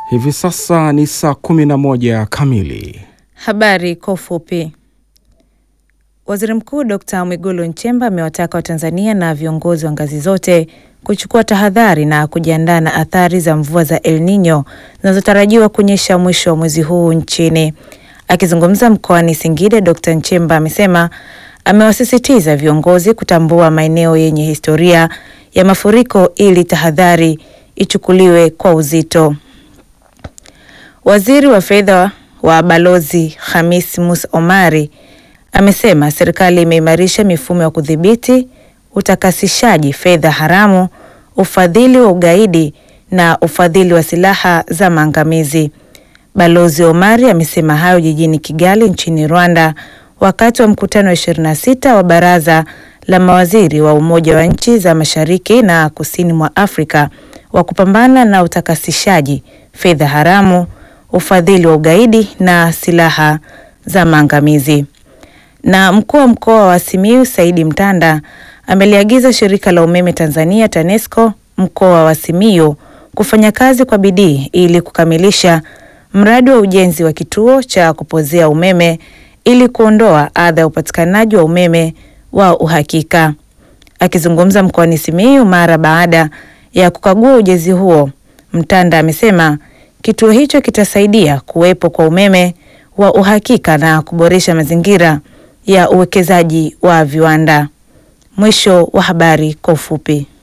Hivi sasa ni saa kumi na moja kamili. Habari kwa ufupi. Waziri Mkuu Dkt. Mwigulu Nchemba amewataka Watanzania na viongozi wa ngazi zote kuchukua tahadhari na kujiandaa na athari za mvua za El Nino zinazotarajiwa kunyesha mwisho wa mwezi huu nchini. Akizungumza mkoani Singida, Dkt. Nchemba amesema amewasisitiza viongozi kutambua maeneo yenye historia ya mafuriko ili tahadhari ichukuliwe kwa uzito. Waziri wa fedha wa Balozi Khamis Musa Omari amesema serikali imeimarisha mifumo ya kudhibiti utakasishaji fedha haramu, ufadhili wa ugaidi na ufadhili wa silaha za maangamizi. Balozi Omari amesema hayo jijini Kigali nchini Rwanda wakati wa mkutano wa 26 wa Baraza la Mawaziri wa Umoja wa Nchi za Mashariki na Kusini mwa Afrika wa kupambana na utakasishaji fedha haramu, ufadhili wa ugaidi na silaha za maangamizi. Na mkuu wa mkoa wa Simiyu Saidi Mtanda ameliagiza shirika la umeme Tanzania TANESCO mkoa wa Simiyu kufanya kazi kwa bidii ili kukamilisha mradi wa ujenzi wa kituo cha kupozea umeme ili kuondoa adha ya upatikanaji wa umeme wa uhakika. Akizungumza mkoani Simiyu mara baada ya kukagua ujenzi huo, Mtanda amesema kituo hicho kitasaidia kuwepo kwa umeme wa uhakika na kuboresha mazingira ya uwekezaji wa viwanda. Mwisho wa habari kwa ufupi.